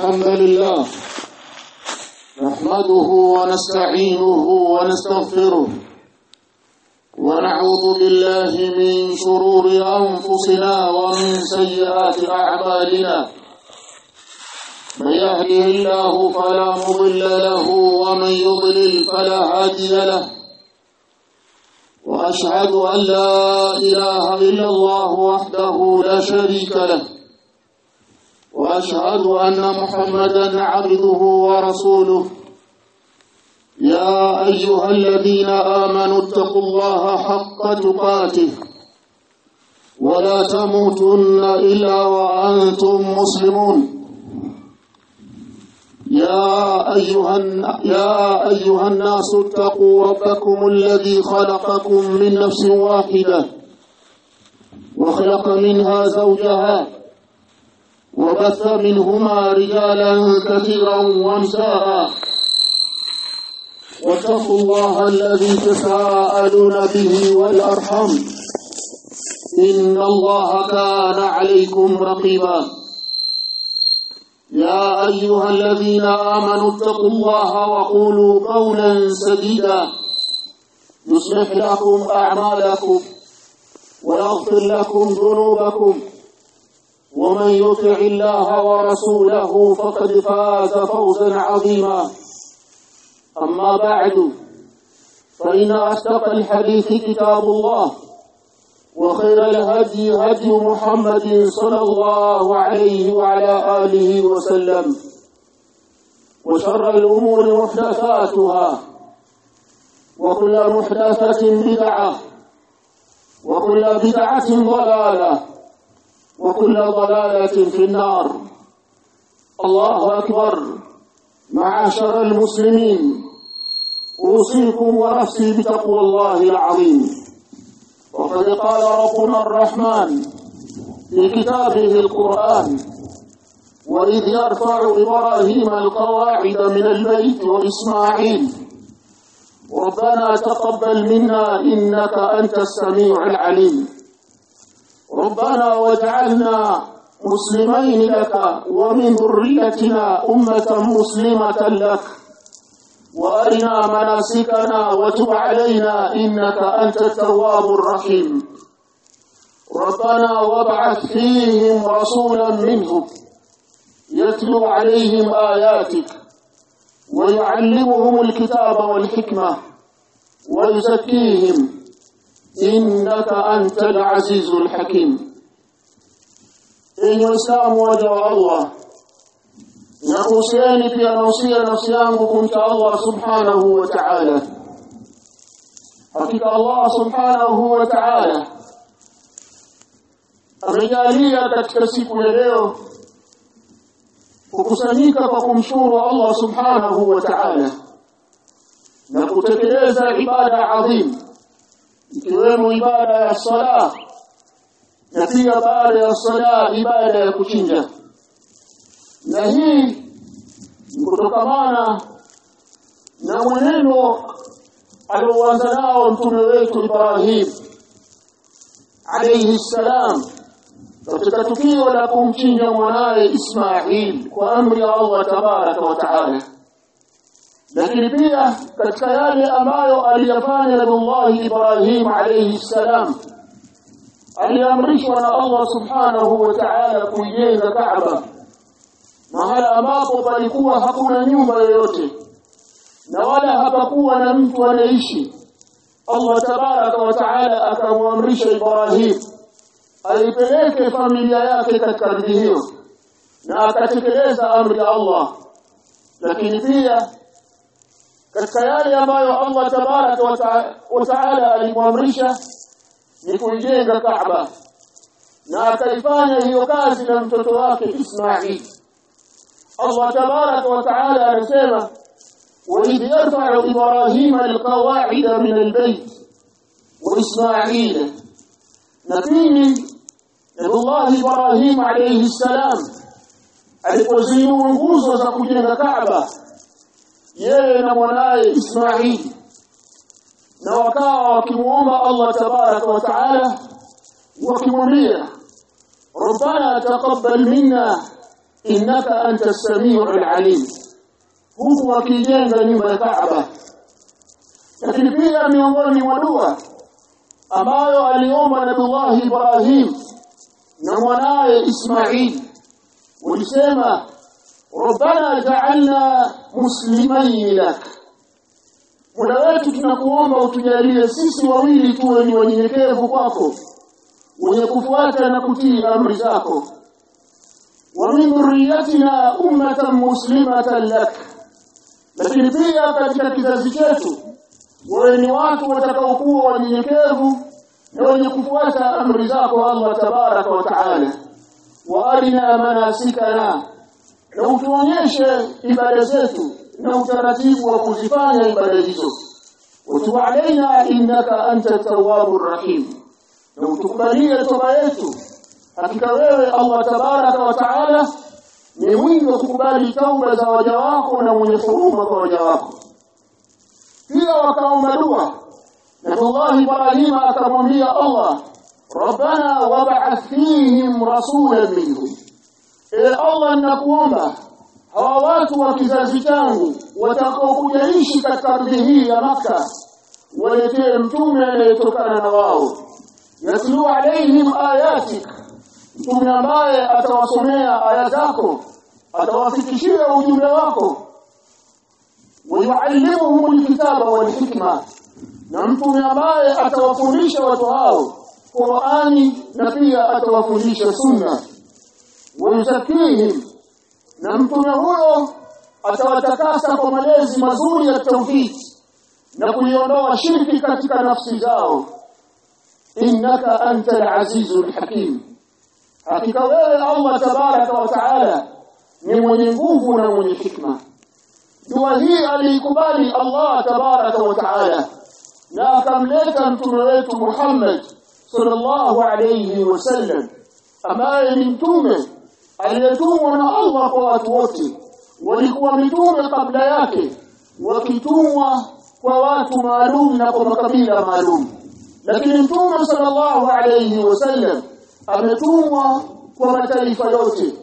الحمد لله نحمده ونستعينه ونستغفره ونعوذ بالله من شرور أنفسنا ومن سيئات أعمالنا من يهده الله فلا مضل له ومن يضلل فلا هادي له وأشهد أن لا إله إلا الله وحده لا شريك له واشهد ان محمدا عبده ورسوله يا ايها الذين امنوا اتقوا الله حق تقاته ولا تموتن الا وانتم مسلمون يا ايها يا ايها الناس اتقوا ربكم الذي خلقكم من نفس واحده وخلق منها زوجها وبث منهما رجالا كثيرا ونساء واتقوا الله الذي تساءلون به والارحم ان الله كان عليكم رقيبا يا ايها الذين امنوا اتقوا الله وقولوا قولا سديدا يصلح لكم اعمالكم ويغفر لكم ذنوبكم ومن يطع الله ورسوله فقد فاز فوزا عظيما أما بعد فإن أصدق الحديث كتاب الله وخير الهدي هدي محمد صلى الله عليه وعلى آله وسلم وشر الأمور محدثاتها وكل محدثة بدعة وكل بدعة ضلالة وكل ضلالة في النار الله أكبر معاشر المسلمين أوصيكم ونفسي بتقوى الله العظيم وقد قال ربنا الرحمن في كتابه القرآن وإذ يرفع إبراهيم القواعد من البيت وإسماعيل ربنا تقبل منا إنك أنت السميع العليم ربنا واجعلنا مسلمين لك ومن ذريتنا أمة مسلمة لك وأرنا مناسكنا وتب علينا إنك أنت التواب الرحيم ربنا وابعث فيهم رسولا منهم يتلو عليهم آياتك ويعلمهم الكتاب والحكمة ويزكيهم innaka antal azizul hakim enyi waislamu waja wa allah nakuhusieni pia nausia nafsi yangu kumcha allah subhanahu wa ta'ala hakika allah subhanahu wa ta'ala amejalia katika siku ya leo kukusanyika kwa kumshukuru allah subhanahu wa ta'ala na kutekeleza ibada adhimu ikiwemo ibada ya sala na pia baada ya sala ibada ya kuchinja na hii ni kutokamana na mwenendo alioanza nao mtume wetu Ibrahim alayhi salam katika tukio la kumchinja mwanaye Ismail kwa amri ya Allah tabaraka wa taala lakini pia katika yale ambayo aliyafanya Nabii Ibrahim alayhi salam aliamrishwa na Allah subhanahu wa ta'ala kujenga Kaaba mahala ambapo palikuwa hakuna nyumba yoyote na wala hapakuwa na mtu anaishi Allah tabaraka wa ta'ala akamwamrisha Ibrahim aipeleke familia yake katika ardhi hiyo na akatekeleza amri ya Allah lakini pia katika yale ambayo Allah tabaraka wa taala alimwamrisha ni kujenga Kaaba na akaifanya hiyo kazi na mtoto wake Ismail Allah tabaraka wa taala anasema وإذ يرفع إبراهيم القواعد من البيت وإسماعيل نبيني نبي الله إبراهيم عليه السلام alipozinua nguzo za kujenga Kaaba yeye na mwanaye Ismail na wakawa wakimuomba Allah tabaraka wa taala wakimwambia ربنا تقبل منا innaka anta samiu alim huku wakijenga nyumba ya Kaaba lakini pia miongoni mwa dua ambayo aliomba Nabii Ibrahim na mwanaye Ismail walisema ربنا جعلنا مسلمين لك Mola wetu tunakuomba utujalie sisi wawili tuwe ni wanyenyekevu kwako wenye kufuata na kutii amri zako wa min dhurriyyatina ummatan muslimatan lak lakini pia katika kizazi chetu wawe ni watu watakaokuwa wanyenyekevu na wenye kufuata amri zako Allah tabaraka wa taala wa arina manasikana na utuonyeshe ibada zetu na utaratibu wa kuzifanya ibada hizo watu alaina innaka anta tawwabur rahim na utukubalie toba yetu hakika wewe Allah tabaraka wa taala ni mwingi wa kukubali tauba za waja wako na mwenye huruma kwa waja wako pia wakaomba dua Nabii Ibrahim akamwambia Allah Rabbana wab'ath fihim rasulan minhum e Allah ninakuomba hawa watu wa kizazi changu watakaokuja ishi katika ardhi hii ya Makka waletee mtume anayetokana na wao yatlu alaihim ayatik mtume ambaye atawasomea aya zako atawafikishia ujumbe wako wayuallimuhum alkitaba walhikma na mtume ambaye atawafundisha watu hao Qur'ani na pia atawafundisha sunna wayuzakihim na mtume huyo atawatakasa kwa malezi mazuri ya tauhid na kuiondoa shirki katika nafsi zao innaka antal azizul hakim hakika wewe Allah tabaraka wa taala ni mwenye nguvu na mwenye hikma dua hii aliikubali Allah tabaraka wa taala na akamleta mtume wetu Muhammad sallallahu alayhi wasallam ambaye ni mtume aliyetumwa na Allah kwa watu wote walikuwa mitume kabla yake wakitumwa kwa watu maalum na kwa makabila maalum lakini mtume sallallahu alayhi wasallam ametumwa kwa mataifa yote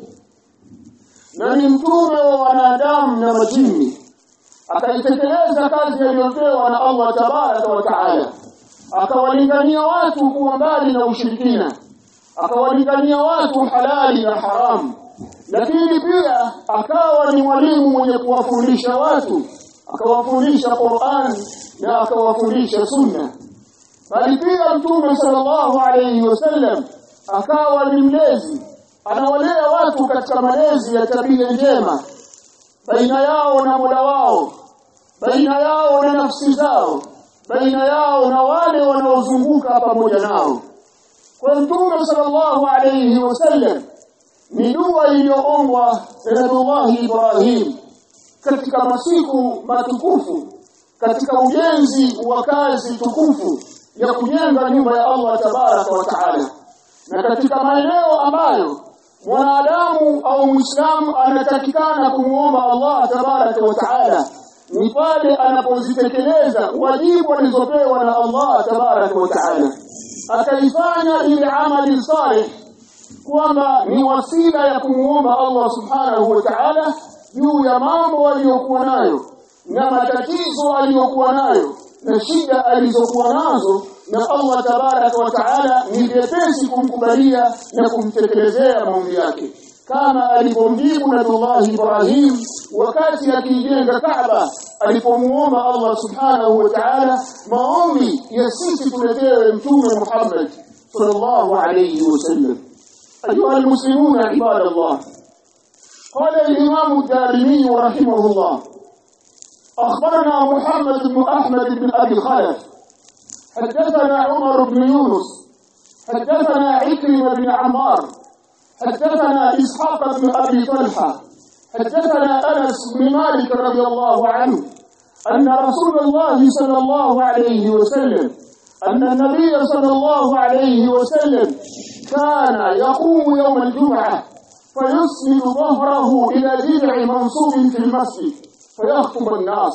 na ni mtume wa wanadamu na majini akaitekeleza kazi aliyopewa na Allah tabaraka wa taala akawalingania watu kuwa mbali na ushirikina akawalingania watu halali na haramu lakini pia akawa ni mwalimu mwenye kuwafundisha watu akawafundisha Qur'an na akawafundisha sunna bali pia mtume sallallahu alayhi wasallam akawa ni mlezi anawalea watu katika malezi ya tabia njema baina yao na Mola wao baina yao na nafsi zao baina yao na wale wanaozunguka pamoja nao kwa mtume sallallahu alayhi wasallam ni dua iliyoombwa na Nabii Ibrahim katika masiku matukufu katika ujenzi wa kazi tukufu ya kujenga nyumba ya Allah tabaraka wa taala na katika maeneo ambayo mwanadamu au muislamu anatakikana kumuomba Allah tabaraka wa taala ni pale anapozitekeleza wajibu alizopewa na Allah tabaraka wa taala akaifanya ile amali salih kwamba ni wasila ya kumuomba Allah subhanahu wa ta'ala juu ya mambo aliyokuwa nayo na matatizo aliyokuwa nayo na shida alizokuwa nazo na Allah tabaraka wa taala ni vyepesi kumkubalia na kumtekelezea maombi yake kama alipomjibu Nabii Ibrahim wakati akijenga Kaaba alipomuomba Allah subhanahu wa ta'ala maombi ya sisi tuletewe mtume Muhammad sallallahu alayhi wasallam أيها المسلمون عباد الله قال الإمام الدارمي رحمه الله أخبرنا محمد بن أحمد بن أبي خلف حدثنا عمر بن يونس حدثنا عكرمة بن عمار حدثنا إسحاق بن أبي طلحة حدثنا أنس بن مالك رضي الله عنه أن رسول الله صلى الله عليه وسلم أن النبي صلى الله عليه وسلم كان يقوم يوم الجمعة فيسند ظهره إلى جذع منصوب في المسجد فيخطب الناس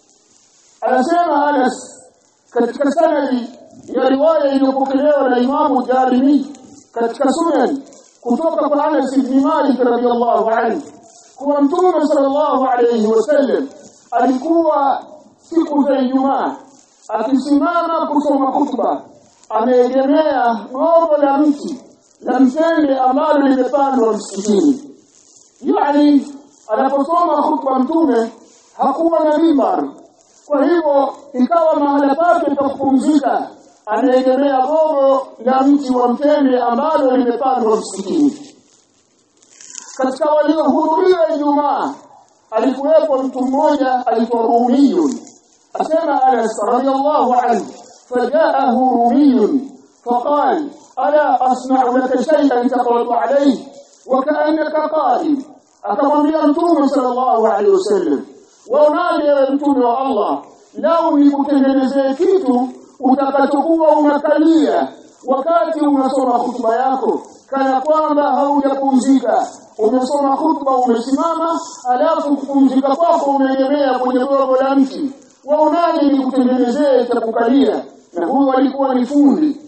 anasema Anas katika sanadi ya riwaya iliyopokelewa na Imamu Darimi katika Sunan kutoka kwa Anas ibn Malik radhiyallahu anhu kuwa Mtume sallallahu alayhi wasallam alikuwa siku za Ijumaa akisimama kusoma khutba ameegemea gogo la mti la mtende ambalo limepandwa msikitini yani anaposoma khutba mtume hakuwa na mimbar kwa hivyo ikawa mahala pake pa kupumzika anaegemea gogo la mti wa mtende ambalo limepandwa msikitini katika waliohudhuria Ijumaa alikuwepo mtu mmoja aitwa Rumiyun asema Anas radiyallahu anhu fajaahu Rumiyun faqal ala asma'u laka shay'an taqratu alayhi wa ka'annaka qa'im akamwambia mtume sallallahu alayhi wasallam waonaje wewe mtume wa Allah lau nikutengenezee kitu utakachokuwa unakalia wakati unasoma hutuba yako kana kwamba haujapumzika umesoma hutuba umesimama alafu kupumzika kwako umeegemea kwenye gogo la mti waonaje nikutengenezee cha kukalia na huyo alikuwa ni fundi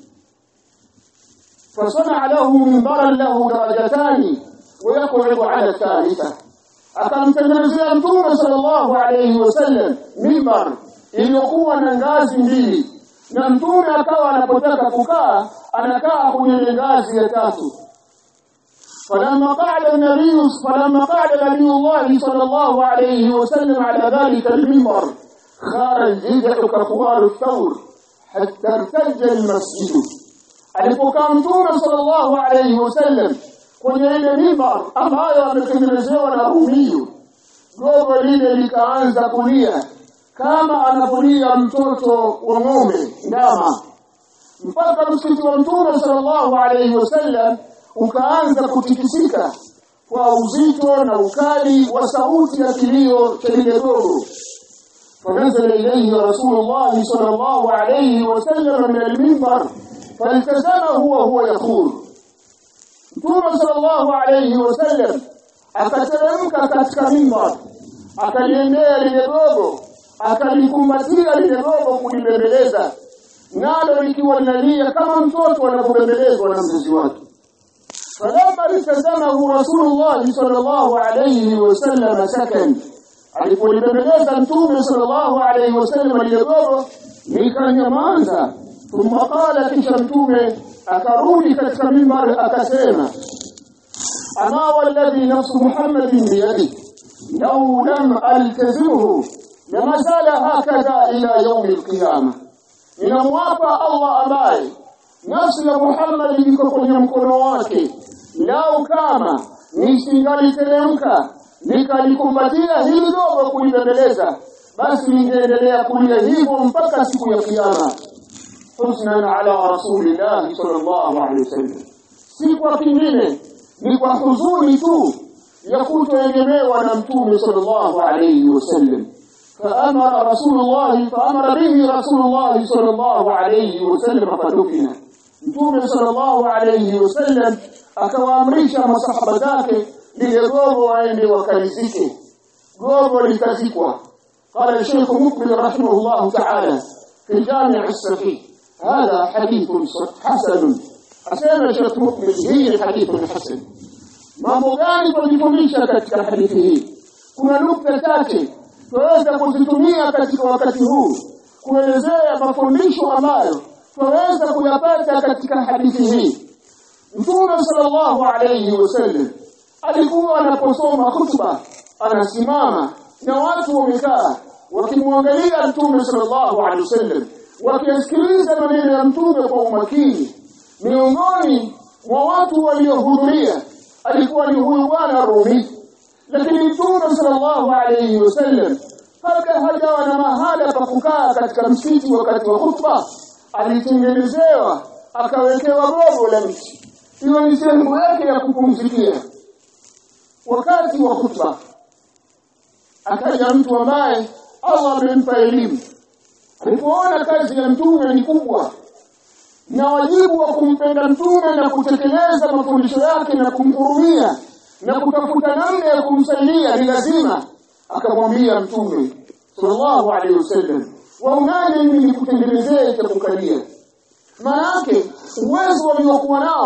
فصنع له منبرا له درجتان ويقعد على الثالثه akamtengenezea mtume sallallahu alayhi wasallam mimbar iliyokuwa na ngazi mbili na mtume akawa anapotaka kukaa anakaa kwenye ngazi ya tatu فلما قعد النبي فلما قعد نبي الله صلى الله عليه وسلم على ذلك المنبر خرج يدعك كفوار الثور حتى ارتج المسجد alipokaa mtume sallallahu alayhi wasallam kwenye ile mimbar ambayo ametengenezewa na rumiyu gogo lile likaanza kulia kama anapolia mtoto wa ng'ombe ndama mpaka msikiti wa mtume sallallahu alayhi wasallam ukaanza kutikisika kwa uzito na ukali wa sauti ya kilio cha lile gogo فنزل إليه رسول الله صلى الله عليه وسلم من المنبر فالتزمه وهو يقول Mtume sallallahu alayhi wasallam akateremka katika mimbar akaliendea lile gogo akalikumbatia lile gogo kulibembeleza nalo likiwa linalia kama mtoto anapobembelezwa na mzazi wake falamma litazamahu rasulullah sallallahu alayhi wasallam sakan alipolibembeleza mtume sallallahu alayhi wasallam lile gogo likanyamaza thumma qala kisha mtume akarudi katika mimbar akasema ama walladhi nafsu muhammadin biyadi law lam altazimuhu lama sala hakadha ila yaum alqiyama ninamwapa allah ambaye nafsi ya muhammad iko kwenye mkono wake lau kama nisingaliteremka nikalikumbatia hili dogo kulibembeleza basi ningeendelea kulia hivyo mpaka siku ya kiyama husnan ala rasulillahi sallallahu alaihi wasallam si kwa kingine ni kwa huzuni tu ya kutoegemewa na mtume sallallahu alaihi wasallam فأمر رسول الله فأمر به رسول الله صلى الله عليه وسلم فدفن متوم صلى الله عليه وسلم akawaamrisha masahaba zake lile gogo waende wakalizike gogo litazikwa قال الشيخ مقبل رحمه الله تعالى في الجامع الصحيح هذا حديث حسن أسمى الشيخ مقبل هي حديث حسن mambo gani tunajifundisha katika hadithi hii kuna nukta chache tunaweza kuzitumia katika wakati huu kuelezea mafundisho ambayo tunaweza kuyapata katika hadithi hii Mtume sallallahu alayhi wasallam alikuwa anaposoma khutba anasimama na watu wamekaa wakimwangalia Mtume sallallahu alayhi wasallam wakisikiliza maneno ya Mtume kwa umakini miongoni mwa watu waliohudhuria alikuwa ni huyu bwana Rumi lakini Mtume sallallahu alayhi wasallam kabla hajawa na mahala pa kukaa katika msikiti wakati wa khutba alitengenezewa akawekewa gogo la mti hiyo ni sehemu yake ya kupumzikia wakati wa khutba akaja mtu ambaye Allah amempa elimu alipoona kazi ya mtume ni kubwa na wajibu wa kumpenda mtume na kutekeleza mafundisho yake na kumhurumia na kutafuta namna ya kumsaidia ni lazima akamwambia mtume sallallahu alaihi wasallam waunane mimi nikutengenezee cha kukalia maana yake uwezo waliokuwa nao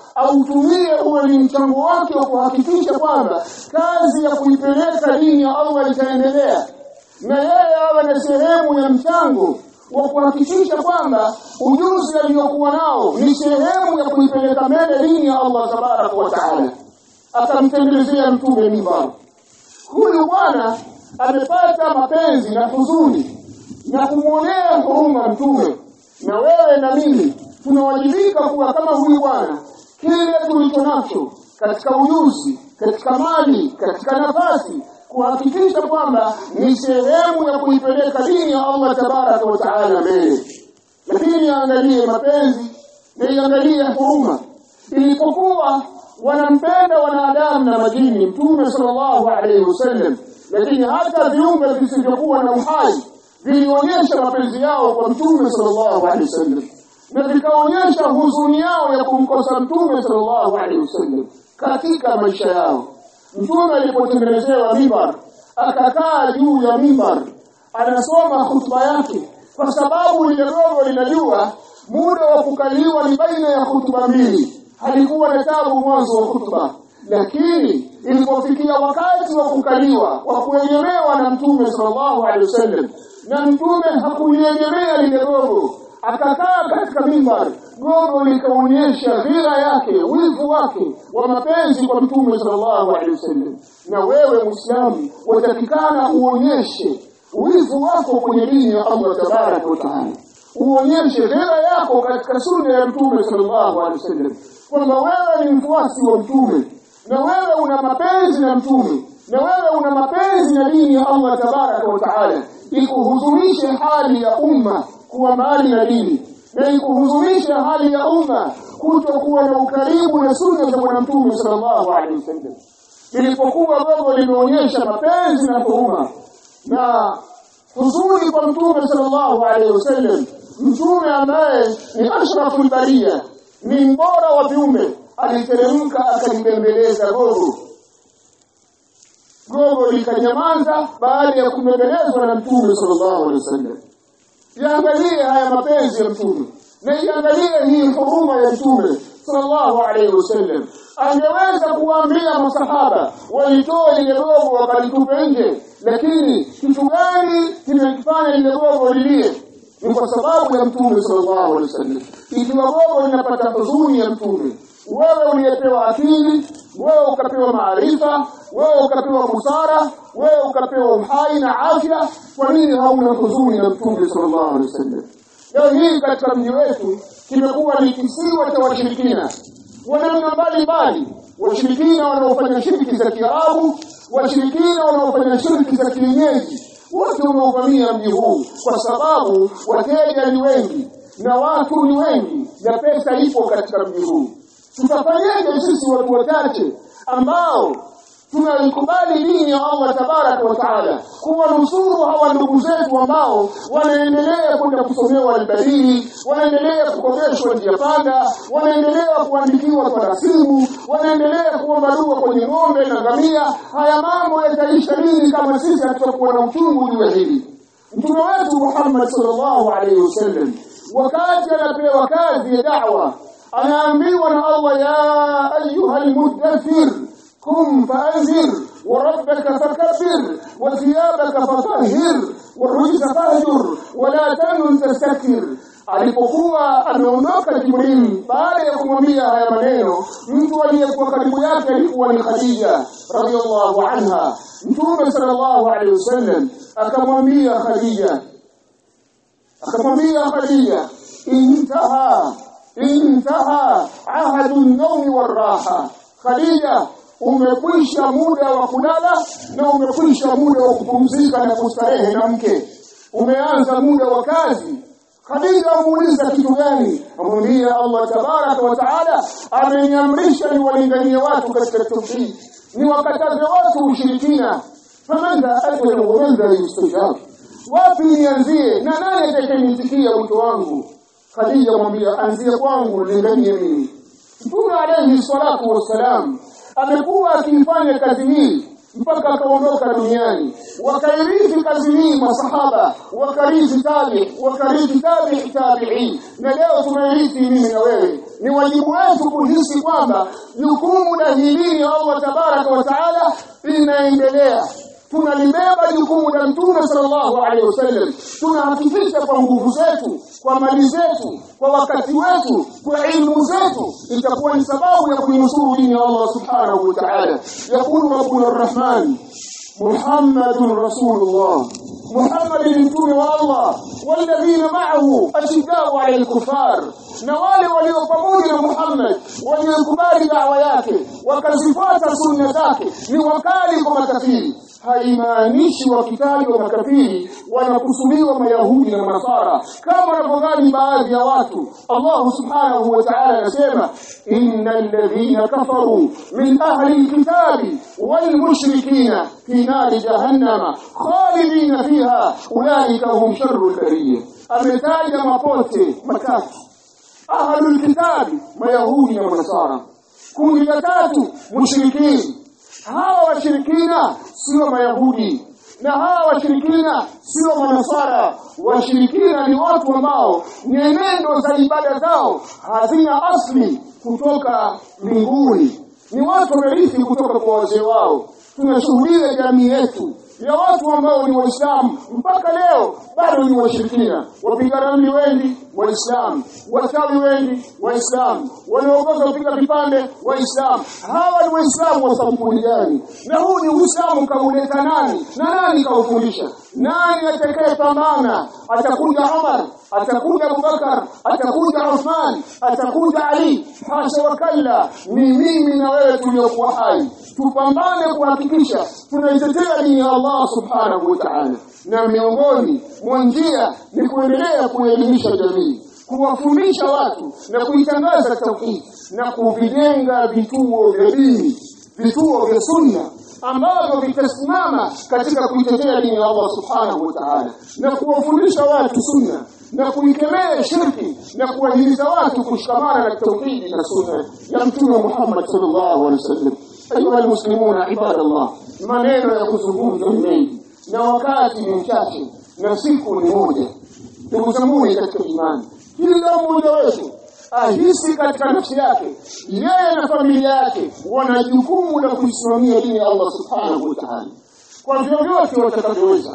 autumie uwe ni mchango wake wa kuhakikisha kwamba kazi ya kuipeleka dini ya Allah itaendelea na yeye awe na sehemu ya mchango wa kuhakikisha kwamba ujuzi aliyokuwa nao ni sehemu ya kuipeleka mbele dini ya Allah tabaraka wa taala akamtengenezea mtume mimbar huyu bwana amepata mapenzi na huzuni na kumwonea huruma mtume na wewe na mimi tunawajibika kuwa kama huyu bwana kile tulicho nacho katika ujuzi katika mali katika nafasi kuhakikisha kwamba ni sehemu ya kuipeleka dini ya Allah tabaraka wa taala mbele lakini angalie mapenzi na iangalie huruma ilipokuwa wanampenda wanadamu na majini mtume sallallahu alaihi wasallam lakini hata viumbe visivyokuwa na uhai vilionyesha mapenzi yao kwa mtume sallallahu alaihi wasallam na vikaonyesha huzuni yao ya kumkosa mtume sallallahu alaihi wasallam katika maisha yao mtume alipotengenezewa mimbar akakaa juu ya mimbar anasoma hutuba yake kwa sababu lile gogo linajua muda wa kukaliwa ni baina ya hutuba mbili halikuwa na tabu mwanzo wa hutuba lakini ilipofikia wakati wa kukaliwa wa kuegemewa na mtume sallallahu alaihi wasallam na mtume hakuliegemea lile gogo akakaa katika mimbar gogo likaonyesha dhira yake wivu wake wa mapenzi kwa mtume sallallahu alaihi wasallam na wewe muislamu watakikana uonyeshe wivu wako kwenye dini ya Allah tabaraka wa taala uonyeshe dhira yako katika sunna ya mtume sallallahu alaihi wasallam kwamba wewe ni mfuasi wa mtume na wewe una mapenzi na mtume na wewe una mapenzi na dini ya Allah tabaraka wa taala ikuhuzunishe hali ya umma kuwa mbali na dini na ikuhuzunishe hali ya umma kutokuwa na ukaribu na sunna za bwana mtume sallallahu alaihi wasallam ilipokuwa gogo limeonyesha mapenzi na huruma na huzuni kwa mtume sallallahu alaihi wasallam mtume ambaye ni ashraful baria ni mbora wa viumbe aliteremka akalimbembeleza gogo gogo likanyamaza baada ya kubembelezwa na mtume sallallahu alaihi wasallam iangalie haya mapenzi ya mtume na iangalie hii huruma ya mtume sallallahu alaihi wasallam angeweza kuwaambia masahaba walitoa lile gogo wakalitupe nje lakini kitu gani kimekifanya lile gogo lilie ni kwa sababu ya mtume sallallahu alaihi wasallam ikiwa gogo linapata huzuni ya mtume wewe uliyepewa akili wewe ukapewa maarifa wewe ukapewa busara wewe ukapewa uhai na afya kwa nini hauna huzuni na mtume sallallahu alaihi wasallam leo hii katika mji wetu kimekuwa ni kisiwa cha washirikina wa namna mbalimbali washirikina wanaofanya shiriki za kiarabu washirikina wanaofanya shiriki za kienyeji wote unaovamia mji huu kwa sababu wateja ni wengi na watu ni wengi na pesa ipo katika mji huu tutafanyaje sisi watu wachache ambao tunaikubali dini ya Allah tabaraka wa taala kuwanusuru hawa ndugu zetu ambao wanaendelea kwenda kusomewa albadili wanaendelea kukomeshwa njia panda wanaendelea kuandikiwa tarasimu wanaendelea kuomba dua kwenye ng'ombe na ngamia haya mambo yataisha lini kama sisi hatutakuwa na uchungu juu ya hili mtume wetu Muhammad sallallahu alaihi wasallam wakati anapewa kazi ya da'wa anaambiwa na Allah ya ayuha almudaththir kum faanzir وربك فكبر وثيابك فطهر والرجز فاهجر ولا تمن تستكثر alipokuwa ameondoka Jibril baada ya kumwambia haya maneno mtu aliyekuwa karibu yake alikuwa ni Khadija radhiallahu anha mtume sallallahu alaihi wasallam akamwambia Khadija akamwambia Khadija intaha intaha ahadu an-nawmi war-raha Khadija umekwisha muda wa kulala na umekwisha muda wa kupumzika na kustarehe na mke umeanza muda wa kazi Khadija amuuliza kitu gani amwambia Allah tabaraka wa taala ameniamrisha niwalinganie watu katika tauhid niwakataze watu ushirikina famadha ajru wa madha yustajab wapi nianzie na nani atakayenitikia wito wangu Khadija mwambia anzie kwangu linganie mimi Mtume alayhi salatu wassalam amekuwa akifanya kazi hii mpaka akaondoka duniani wakairithi kazi hii masahaba wakarithi tabi wakarithi tabi tabi'in na leo tunairithi mimi na wewe ni wajibu wetu kuhisi kwamba jukumu la hili Allah tabaraka wa taala linaendelea tunalibeba jukumu la mtume sallallahu alaihi wasallam tunahakikisha kwa nguvu zetu kwa mali zetu kwa wakati wetu kwa ilmu zetu itakuwa ni sababu ya kuinusuru dini ya Allah subhanahu wa ta'ala yakulu rabbuna arrahman muhammadun rasulullah محمد mtume wa Allah walladhina ma'ahu ashiddau 'ala al-kuffar na wale walio pamoja na Muhammad waliokubali dawa yake wakazifuata sunna zake ni wakali kwa makafiri haimaanishi wakitajwa makafiri wanakusudiwa mayahudi na manasara kama wanavyodhani baadhi ya watu Allah subhanahu wa ta'ala anasema innal ladhina kafaru min ahli alkitabi wal mushrikina fi nari jahannama khalidina fiha ulaika hum sharrul bariyah ametaja mapote matatu ahlul kitabi mayahudi na manasara kundi la tatu mushrikini hawa washirikina sio mayahudi na hawa washirikina sio manasara washirikina ni watu ambao nyenendo za ibada zao hazina asli kutoka mbinguni ni watu wamerithi kutoka kwa wazee wao tunashuhudia jamii yetu ya watu ambao ni waislamu mpaka leo bado ni washirikina wapiga ramli wengi waislamu wachawi wengi waislamu wanaongoza kupiga vipande waislamu hawa ni waislamu wa sampuli gani na huu ni uislamu kauleta nani na nani kaufundisha nani atakayepambana atakuja Umar atakuja Abubakar atakuja Uthman atakuja Ali hasha wakalla ni mimi na wewe tuliokuwa hai tupambane kuhakikisha tunaitetea dini ya Allah subhanahu wa ta'ala na miongoni mwa njia ni kuendelea kuelimisha jamii kuwafundisha watu na kuitangaza tauhid na kuvijenga vituo vya dini vituo vya sunna ambavyo vitasimama katika kuitetea dini ya Allah subhanahu wa ta'ala na kuwafundisha watu sunna na kuikemea shirki na kuwahimiza watu kushikamana na tauhidi na sunna ya mtume Muhammad sallallahu alaihi wasallam ayuha almuslimuna ibadallah maneno ya kuzungumza ni mengi na wakati ni mchache na siku ni moja ndugu zangu katika imani kila mmoja wetu ahisi katika nafsi yake yeye na familia yake wana jukumu la kuisimamia dini ya Allah subhanahu wa ta'ala kwa vyovyote watakavyoweza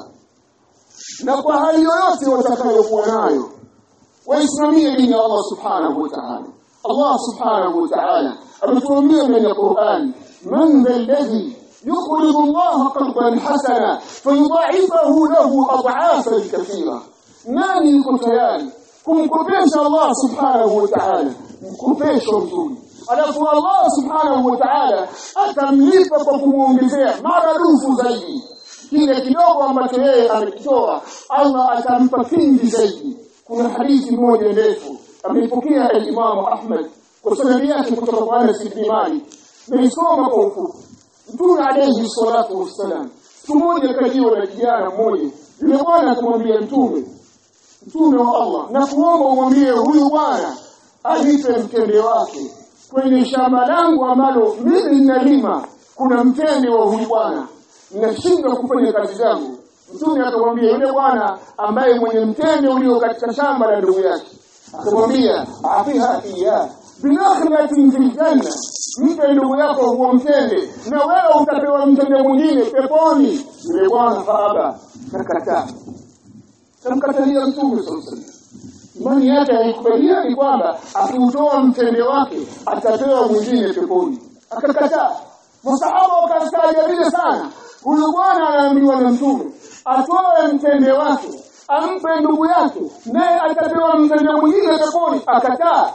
na kwa hali yoyote watakayokuwa nayo waisimamie dini ya Allah subhanahu wa ta'ala Allah subhanahu wa ta'ala ametuambia ndani ya Qur'an man dha alladhi يقرض الله قرضا حسنا فيضاعفه له اضعافا كثيره nani yuko tayari kumkopesha Allah subhanahu wa ta'ala mkopesho mzuri alafu Allah subhanahu wa ta'ala atamlipa kwa kumuongezea maradufu zaidi kile kidogo ambacho yeye amekitoa Allah atampa kingi zaidi kuna hadithi moja ndefu ameipokea Imam Ahmad kwa sanadi yake kutoka kwa Anas ibn Malik nilisoma kwa ufupi Mtume alayhi salatu wassalam siku moja kajiwa na kijana mmoja yule bwana akamwambia mtume mtume wa Allah na kuomba umwambie huyu bwana anipe mtende wake kwenye shamba langu ambalo mimi ninalima kuna mtende wa huyu bwana ninashindwa kufanya kazi zangu mtume akamwambia yule bwana ambaye mwenye mtende ulio katika shamba la ndugu yake akamwambia afiha iya binakhlatin fil janna mpe ndugu yako huo mtende na wewe utapewa mtende mwingine peponi yule bwana faaba kakataa kamkatalia mtume sallallahu imani yake haikubaliani kwamba akiutoa mtende wake atapewa mwingine peponi akakataa masahaba wakastaajabia sana huyu bwana anaambiwa na mtume atoe mtende wake ampe ndugu yake naye atapewa mtende mwingine peponi akataa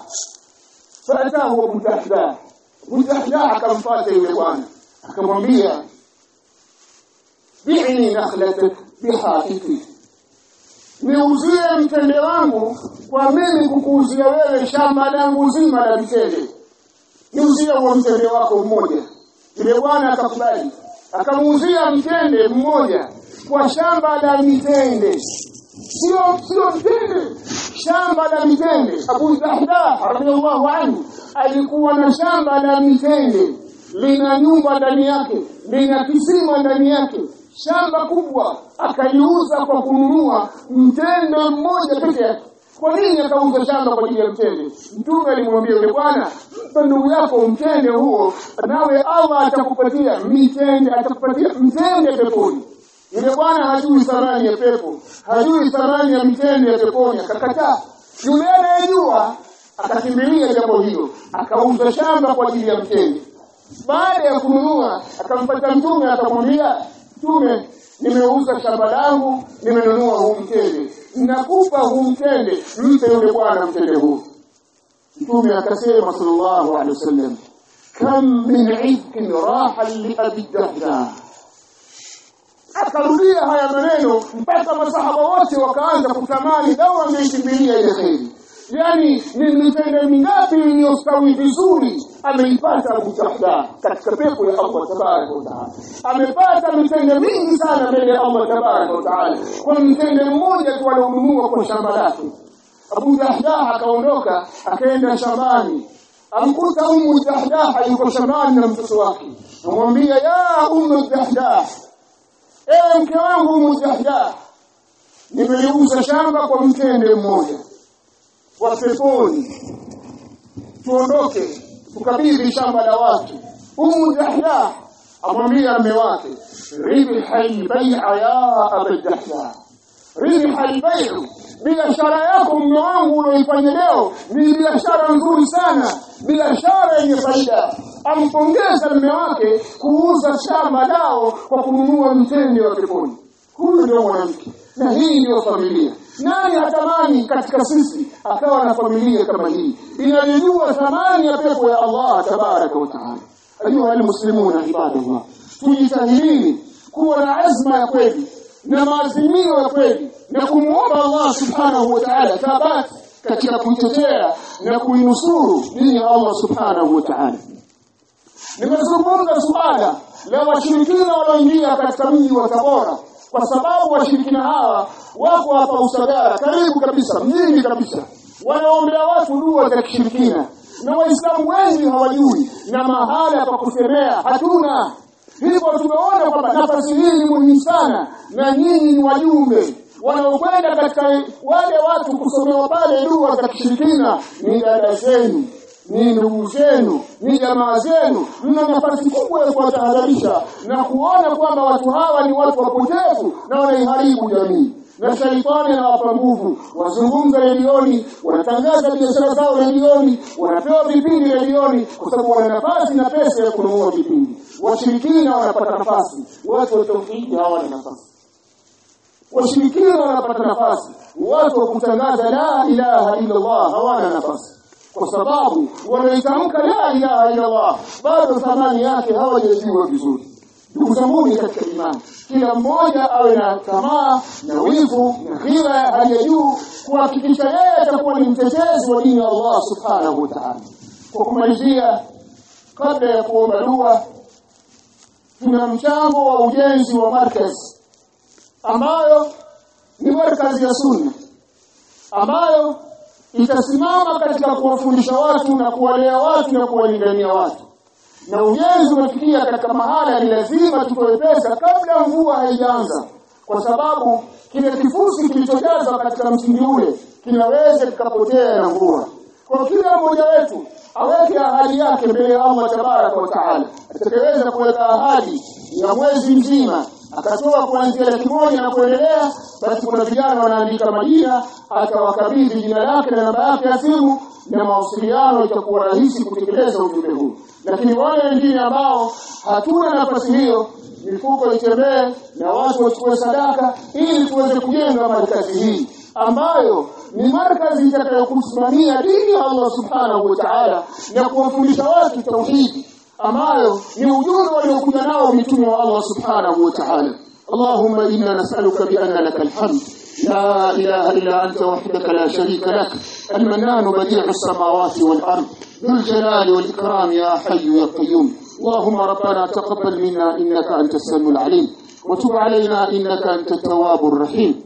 faatahu Abu Dahdah Abu Dahdah akamfuata yule bwana akamwambia bi'ni nakhlatak bihaqiqi niuzie mtende wangu kwa mimi kukuuzia wewe shamba langu zima la mtende niuzie huo mtende wako mmoja yule bwana akakubali akamuuzia mtende mmoja kwa shamba la mitende sio sio mtende shamba la mitende Abu Dahdah radhiallahu anhu alikuwa na shamba la mitende lina nyumba ndani yake lina kisima ndani yake shamba kubwa akaliuza kwa kununua mtende mmoja peke yake kwa nini akauza shamba kwa ajili ya mtende mtume alimwambia yule bwana mpa ndugu yako mtende huo nawe allah atakupatia mitende atakupatia mtende peponi yule bwana hajui thamani ya pepo hajui thamani ya mitende ya peponi akakataa yule anayejua akakimbilia jambo hilo akauza shamba kwa ajili ya mtende baada ya kununua akampata mtume akamwambia mtume nimeuza shamba langu nimenunua huu mtende nakupa huu mtende mpe yule bwana mtende huu mtume akasema sallallahu alaihi wasallam kam min ifkin raha li abi dahdah akarudia haya maneno mpaka masahaba wote wakaanza kutamani lau angeikimbilia ile kheri yani ni mitende mingapi iliyostawi vizuri ameipata Abu Jahda katika pepo ya Allah tabaraka wa taala amepata mitende mingi sana mbele ya Allah tabaraka wa taala kwa mtende mmoja tu alionunua kwa shamba lake Abu Jahda akaondoka akaenda shambani amkuta Ummu Jahda yuko shambani na mtoto wake amwambia ya Ummu Jahda ewe mke wangu Ummu Jahda nimeliuza shamba kwa mtende mmoja wa peponi tuondoke tukabidhi shamba la watu umu jahda amwambia mme wake ribha albay'a ya aba jahda ribha albay'u biashara yako mme wangu unaoifanya leo ni biashara nzuri sana biashara yenye faida ampongeza mme wake kuuza shamba lao kwa kununua mtende wa peponi huyu ndio mwanamke na hii ndio familia nani hatamani katika sisi akawa na familia kama hii inayojua thamani ya pepo ya Allah tabaraka wa taala ayuha almuslimuna ibadallah tujitahidini kuwa na azma ya kweli na maazimio ya kweli na kumwomba Allah subhanahu wa ta'ala thabati katika kuitetea na kuinusuru dini ya Allah subhanahu wa ta'ala nimezungumza suala la washirikina walioingia katika mji wa Tabora kwa sababu washirikina hawa wako hapa Usagara karibu kabisa mjini kabisa wanaombea watu dua za kishirikina na waislamu wengi hawajui na mahala pa kusemea hatuna hivyo tumeona kwamba nafasi hii ni muhimu sana na nyinyi ni wajumbe wanaokwenda katika wale watu kusomewa pale dua za kishirikina ni dada zenu ni ndugu zenu ni jamaa zenu mna nafasi kubwa ya kuwatahadharisha na kuona kwamba watu hawa ni watu wapotevu na wanaiharibu jamii na shaitani anawapa nguvu wazungumza redioni wanatangaza biashara zao redioni wanapewa vipindi redioni kwa sababu wana nafasi na pesa ya kununua vipindi washirikina wanapata nafasi watu wa tauhidi hawana nafasi washirikina wanapata nafasi watu wa kutangaza la ilaha illa Allah hawana nafasi kwa sababu wanaitamka la ilaha illa Allah bado thamani yake hawajajua vizuri ndugu zanguni katika imani kila mmoja awe na tamaa na wivu na ghira ya hali ya juu kuhakikisha yeye atakuwa ni mtetezi wa dini ya Allah subhanahu wa ta'ala kwa kumalizia kabla ya kuomba dua tuna mchango wa ujenzi wa markaz ambayo ni markazi ya sunna ambayo itasimama katika kuwafundisha watu na kuwalea watu na kuwalingania watu na ujenzi umefikia katika mahala ni lazima tutoe pesa kabla mvua haijaanza kwa sababu kile kifusi kilichojazwa katika msingi ule kinaweza kikapotea na mvua kwa kila mmoja wetu aweke ahadi yake mbele ya Allah tabaraka wa taala atakayeweza kuweka ahadi ya mwezi mzima akatoa kuanzia laki moja na kuendelea basi kuna vijana wanaandika majina atawakabidhi jina lake na namba yake ya simu na mawasiliano itakuwa rahisi kutekeleza ujumbe huu lakini wale wengine ambao hatuna nafasi hiyo mifuko itembee na watu wachukue sadaka ili tuweze kujenga markazi hii ambayo ni markazi itakayokusimamia dini ya Allah subhanahu wa ta'ala na kuwafundisha watu tauhidi ambayo ni ujumbe waliokuja nao mitume wa Allah subhanahu wa ta'ala اللهم إنا نسألك بأن لك الحمد لا إله إلا أنت وحدك لا شريك لك المنان بديع السماوات والأرض ذو الجلال والإكرام يا حي يا قيوم اللهم ربنا تقبل منا إنك أنت السميع العليم وتب علينا إنك أنت التواب الرحيم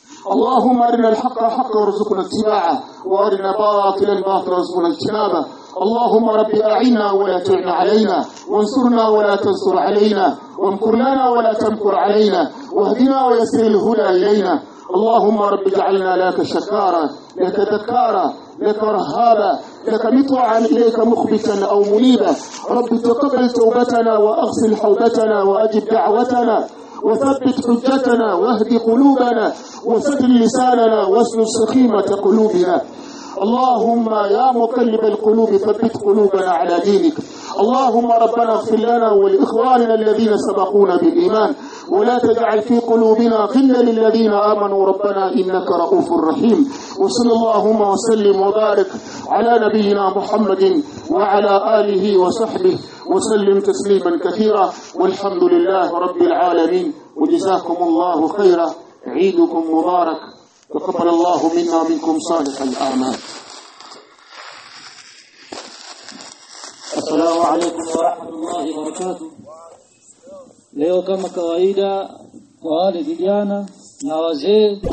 اللهم أرنا الحق حقا وارزقنا اتباعه وأرنا باطلا باطلا وارزقنا اجتنابه اللهم رب أعنا ولا تعن علينا وانصرنا ولا تنصر علينا وامكر لنا ولا تمكر علينا واهدنا ويسر الهدى إلينا اللهم رب اجعلنا لك شكارا لك ذكارا لك رهابا لك مطوعا إليك مخبتا أو منيبا رب تقبل توبتنا وأغسل حوبتنا وأجب دعوتنا وثبت حجتنا واهد قلوبنا وسدل لساننا واسلل سخيمة قلوبنا اللهم يا مقلب القلوب ثبت قلوبنا على دينك اللهم ربنا اغفر لنا ولإخواننا الذين سبقونا بالإيمان ولا تجعل في قلوبنا غلا للذين آمنوا ربنا إنك رؤوف رحيم وصلى اللهم وسلم وبارك على نبينا محمد وعلى آله وصحبه وسلم تسليما كثيرا والحمد لله رب العالمين وجزاكم الله خيرا عيدكم مبارك تقبل الله منا منكم صالح الأعمال Assalamu alaikum wa rahmatullahi wa barakatuh. Leo kama kawaida kwa wale vijana na wazee